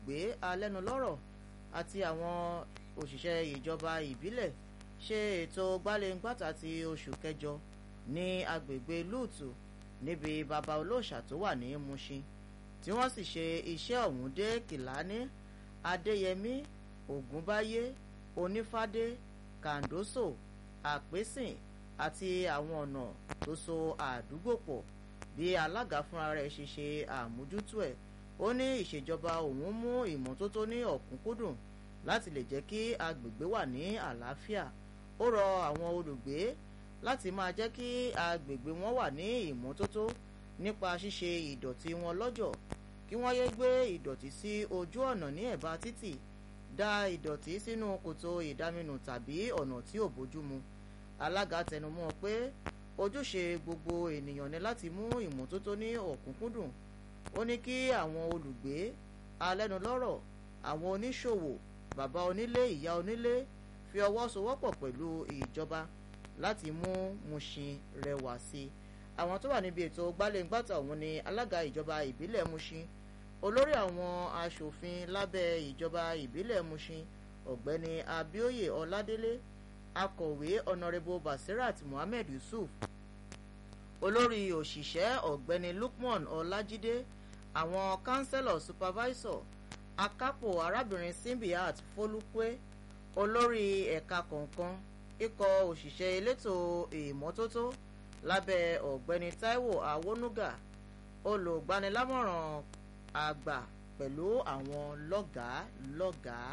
olùgbé alẹ́nulọ́rọ̀ àti àwọn òṣìṣẹ́ ìjọba ìbílẹ̀ ṣe ètò gbálẹ́ngbàtà ti oṣù kẹjọ ní agbègbè lúùtù níbi baba olóòṣà tó wà ní Mushin tí wọ́n sì ṣe iṣẹ́ ọ̀hún dé kìláni adéyẹmí ògúnbáyé onífádé kàndóso àpésìn àti àwọn ọ̀nà tó so àdúgbò pọ̀ bí alága fúnra rẹ̀ ṣe ṣe àmójútó ẹ̀ ó ní ìṣèjọba òun mú ìmọ́tótó ní ọ̀kúnkúndùn láti lè jẹ́ kí agbègbè wà ní àlàáfíà ó rọ àwọn olùgbé láti máa jẹ́ kí agbègbè wọn wà ní ìmọ́tótó nípa ṣíṣe ìdọ̀tí wọn lọ́jọ̀ kí wọ́n yé gbé ìdọ̀tí sí ojú ọ̀nà ní ẹ̀bá títì dá ìdọ̀tí sínú kòtò ìdáminù tàbí ọ̀nà tí ò bójúmu alága tẹnumọ́ pé ojúṣe gbogbo ènìyàn ni láti mú ìmọ́tótó ní ọ̀kúnkúndùn ó ní kí àwọn olùgbé alẹ́nulọ́rọ̀ àwọn oníṣòwò bàbá onílé ìyá onílé fi ọwọ́ sowọ́pọ̀ pẹ̀lú ìjọba láti mú Mushin rẹwà sí i àwọn tó wà níbi ètò gbálẹ́ngbàtà ọ̀hún ni alága ìjọba ìbílẹ̀ Mushin olórí àwọn aṣòfin lábẹ́ ìjọba ìbílẹ̀ Mushin ọ̀gbẹ́ni Abíóyè Ọládélé akọ̀wé ọ̀nàrẹ́bù Basirat Muhammed Yusuf olórí òṣìṣẹ́ ọ̀gbẹ́ni Lukman Ọlájídé àwọn councillor supervisor akápò arábìnrin Simbiat Fólúpé olórí ẹ̀ka kọ̀ọ̀kan ikọ̀ òṣìṣẹ́ elétò ìmọ́tótó lábẹ́ ọ̀gbẹ́ni Táíwò Awónúgà olùgbanilámọ̀ràn àgbà pẹ̀lú àwọn lọ́gàá lọ́gàá.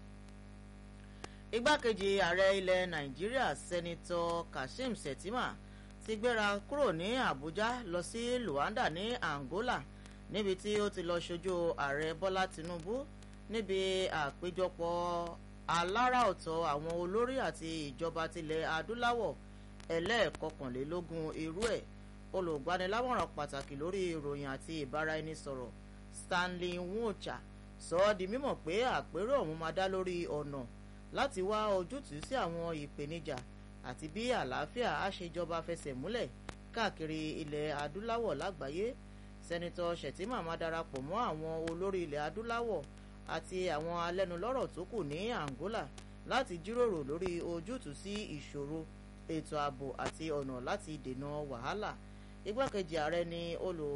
igbákejì ààrẹ ilẹ̀ Nàìjíríà sẹ́nitọ́ Kashim Shettima ti gbéra kúrò ní Àbújá lọ sí Luanda ní Angola níbi tí ó ti lọ ṣojú ààrẹ Bọ́lá Tinubu níbi àpéjọpọ̀ alára ọ̀tọ̀ àwọn olórí àti ìjọba tilẹ̀ adúláwọ̀ ẹlẹ́ẹ̀kọkànlélógún irú ẹ̀ olùgbanilámọ̀ràn pàtàkì lórí ìròyìn àti ìbáraẹnisọ̀rọ̀ Stanley Nwocha sọ ọ́ di mímọ̀ pé àpérò ọ̀hún máa dá lórí ọ̀nà láti wá ojútùú sí àwọn ìpèníjà àti bí àlàáfíà á ṣe jọba fẹsẹ̀ múlẹ̀ káàkiri ilẹ̀ adúláwọ̀ lágbàáyé sẹ́nitọ́ Shettima máa darapọ̀ mọ́ àwọn olórí ilẹ̀ adúláwọ̀ àti àwọn alẹ́nulọ́rọ̀ tó kù ní Angola láti jíròrò lórí ojútùú sí ìṣòro ètò ààbò àti ọ̀nà láti dènà wàhálà igbákejì ààrẹ ni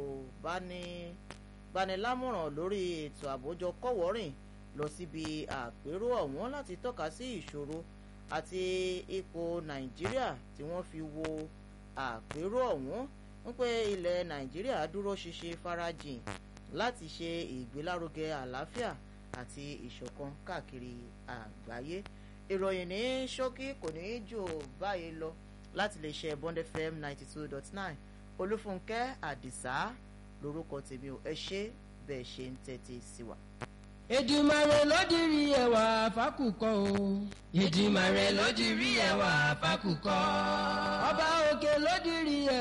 olùbánilámọ̀ràn lórí ètò àbójọ kọ́wọ́rìn lọ síbi àpérò ọ̀hún láti tọ́ka sí ìṣòro àti ipò Nàìjíríà tí wọ́n fi wo àpérò ọ̀hún ń pé ilẹ̀ Nàìjíríà dúró ṣinṣin farajìn láti ṣe ìgbélárugẹ àlàáfíà àti ìṣọ̀kan káàkiri àgbáyé ìròyìn ní ṣókí kò ní í jò báyìí lọ láti lè ṣe Bond FM ninety two dot nine Olúfúnkẹ́ Àdìsá lórúkọ tèmi ò ẹ ṣé bẹ́ẹ̀ ṣe ń tẹ́tí sí wa. Èdùmàrè ló dirí ẹwà fákùkọ o. Èdùmàrè ló dirí ẹwà fákùkọ. Ọba òkè ló dirí ẹwà.